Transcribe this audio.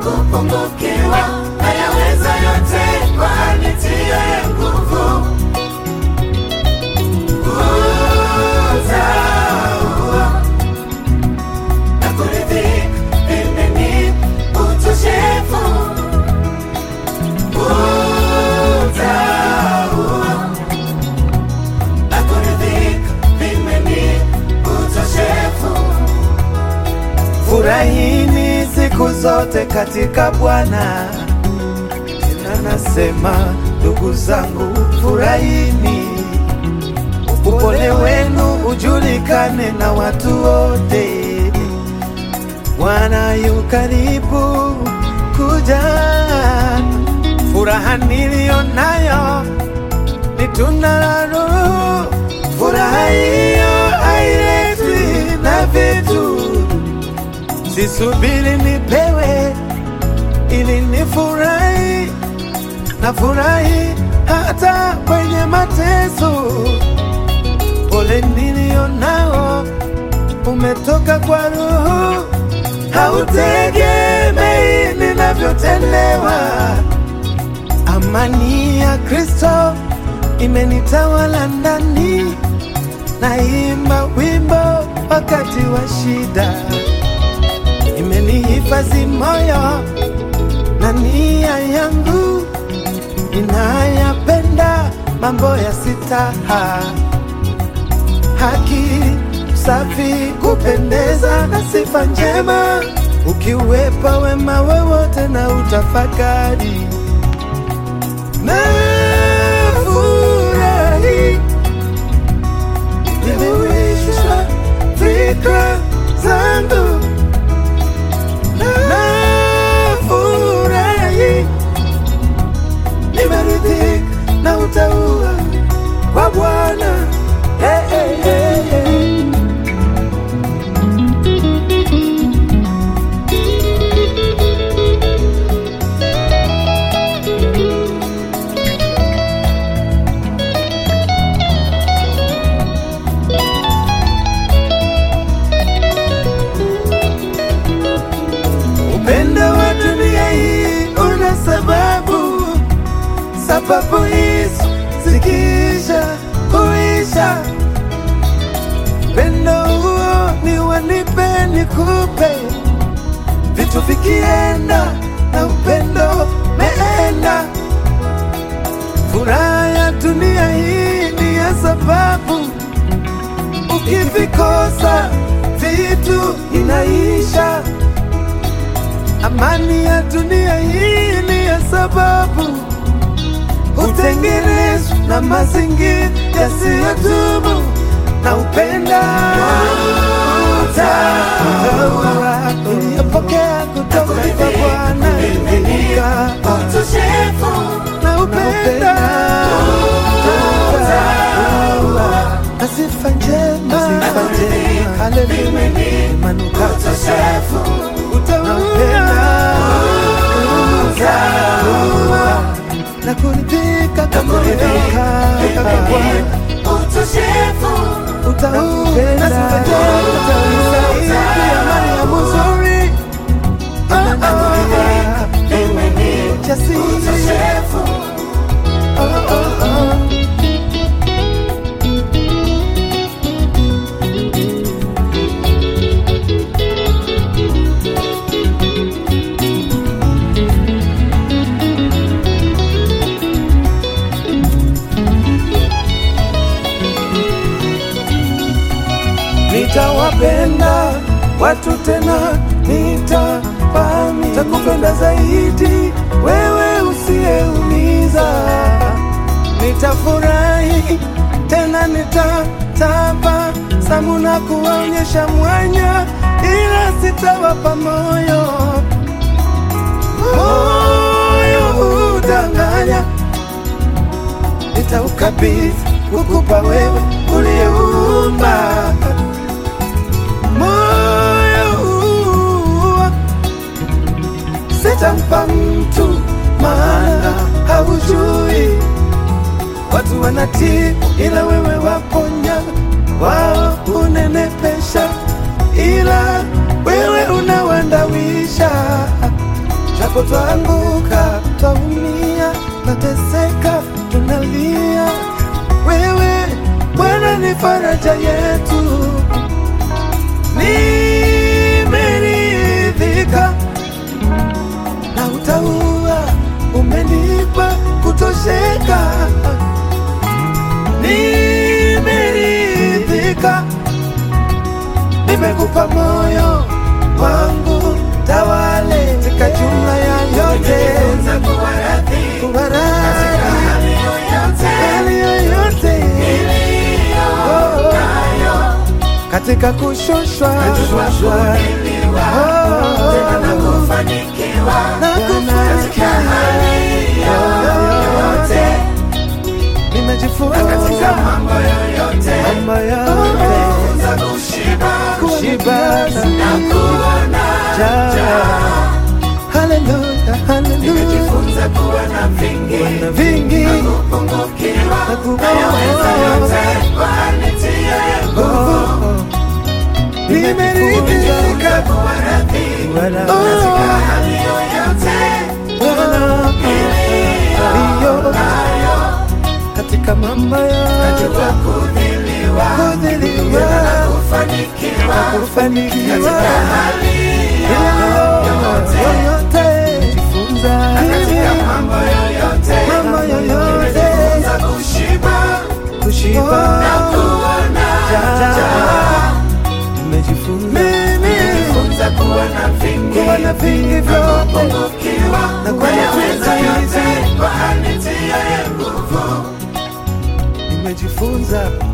kupungukiwa, nayaweza yote kwa anitiaye nguvu. Utaua na kuridhika, mimi ni utoshefu. Utaua na kuridhika, mimi ni utoshefu. Furahini siku zote katika Bwana. Tena nasema ndugu zangu, furahini, upole wenu ujulikane na watu wote. Bwana yu karibu kuja. Furaha niliyo nayo ni tunda la Roho. Furaha hiyo hailetwi na vitu Sisubiri nipewe ili nifurahi, na furahi hata kwenye mateso. Pole nilio nao umetoka kwa Roho, hautegemei ninavyotendewa. Amani ya Kristo imenitawala ndani, naimba wimbo wakati wa shida imenihifadhi moyo na nia yangu inayapenda mambo ya sitaha, haki, safi, kupendeza na sifa njema, ukiwepa wema wowote na utafakari na furahi nimewishwa fikra zangu nafurahi, nimeridhika na utaua wa Bwana. Hey, hey, hey, hey. Upendo wa dunia hii una sababu, sababu hizo zikiisha huisha. Upendo huo ni wanipe nikupe, vitu vikienda na upendo meenda. Furaha ya dunia hii ni ya sababu, ukivikosa vitu inaisha. Amani ya dunia hii ni ya sababu hutengenezwa na mazingira yasiyodumu na upenda utaua iliyopokea kutoka kwa Bwana imenika Utoshefu na upenda utaua na sifa njema haleluya imanuka utoshefu utaupenda utaua na kuridhika kama kuridhika kama Bwana utoshefu utaupenda utaisaidia Mariamu nzuri inanyoa jasiri utoshefu oh, oh, oh. nitawapenda watu tena, nitapami nitakupenda zaidi wewe usiyeumiza. Nitafurahi tena, nitataba samu na kuwaonyesha mwanya, ila sitawapa moyo moyo udanganya, nitaukabidhi kukupa wewe uliyeumba moyo huu sitampa mtu, maana haujui watu wanatii, ila wewe waponya, wao unenepesha, ila wewe unawandawisha. japo twaanguka, twaumia, twateseka, tunalia, wewe Bwana ni faraja yetu. Nimeridhika na utaua, umenipa kutosheka. Nimeridhika, nimekupa moyo wangu, tawale katika jumla ya yote, Nimejifunza kuwa radhi kuwa radhi hali yoyote hali yoyote iliyo Oh, nayo. katika kushushwa Kujua kuvumiliwa, tena na kufanikiwa na katika kufanikiwa. hali yoyote, Nimejifunza katika mambo yoyote, mambo yote nimejifunza kushiba kushibana na kuona njaa. Haleluya, haleluya, nimejifunza kuwa na vingi na vingi kupungukiwa na kupungukiwa. nayaweza yote kwa anitiaye nguvu. nimeridhika kuwa radhi Wala katika hali yoyote hiyo katika mambo yote jua kudhiliwa kudhiliwa na kufanikiwa kufanikiwa katika hali yoyote jifunza katika mambo yoyote mambo yoyote nimejifunza kushiba kushiba kuona nimejifunza nimejifunza kuwa na vingi kuwa na vingi vyote kupungukiwa na kuwa na nayaweza vingi. yote kwa anitiaye nguvu nimejifunza